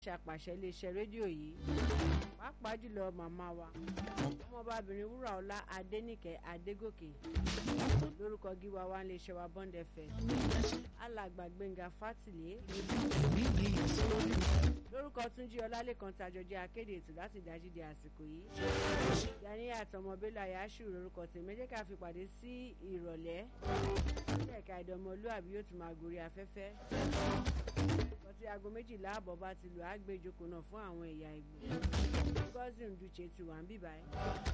ṣàpàṣẹ iléeṣẹ́ rédíò yìí pàápàá jùlọ màmá wa ọmọbabìnrin wúràọlá adéníkẹ́ adégòkè lórúkọ gíwa wa iléeṣẹ́ wa bond fm alàgbà gbẹ̀ngà fátìlé lórúkọ túnjí ọlálẹ́kan tàjọjẹ akéde ètò láti dájú di àsìkò yìí yanni àtọmọbélà yasù lórúkọ tèmi jẹ́ ká fi pàdé sí ìrọ̀lẹ́ ilé ẹ̀ka ìdánmọlúàbí yóò tún máa gorí afẹ́fẹ́ tí aago méjìlá àbọ̀ bá ti lù á gbé ìjókòó náà fún àwọn ẹ̀yà ìgbò gọ́sì ndúche ti wà ń bì báyìí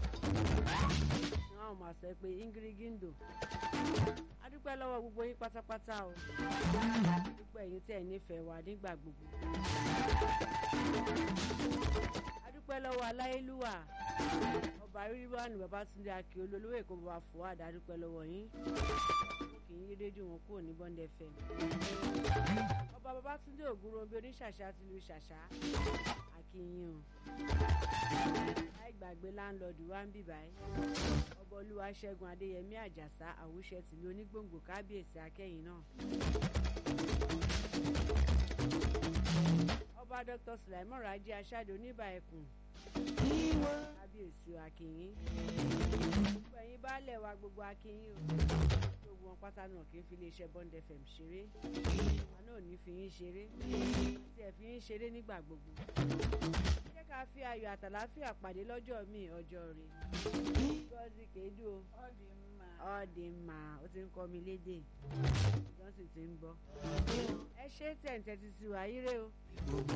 wọn máa sọ pé ingirigindo adúpẹ́ lọ́wọ́ gbogbo yín pátápátá o adúpẹ́ yín tẹ̀ nífẹ̀ẹ́ wa nígbà gbogbo adúpẹ́ lọ́wọ́ aláyélúwà ọba rírìwánu babatunde akin olólùwò èkó bàbá fòwádà adúpẹ́ lọ́wọ́ yín kì í rédíò wọn kúrò ní bond fm ọba babatunde ògúnròmí oníṣàṣà ti lu ṣàṣà akínyìn o láì gbàgbé láńlọ́ọ̀dù wa ń bì báyìí ọba olúwa ṣẹ́gun adéyẹmí àjàsá àwùṣẹ tìlú onígbòǹgbò kábíyèsí akẹ́yìn náà ọba dr sulaimon raji aṣáde oníbà ẹkùn kábíyèsí akínyìn gbogbo ẹ̀yin baálẹ̀ wa gbogbo akínyìn o gbogbo wọn pátá náà kì í fi iléeṣẹ́ bond fm ṣeré wọn náà ní fi yín ṣeré tí ẹ fi yín ṣeré nígbà gbogbo jẹ́ ká fi ayọ̀ àtàláfíà pàdé lọ́jọ́ míì ọjọ́ rẹ̀ gọ́ọ̀sì kéédú o ọ̀dì mà ó ti ń kọ́ mi lédè ìjọ́sìn ti ń bọ̀ ẹ ṣe tẹ̀ǹtẹ̀ ti ti wà yíré o.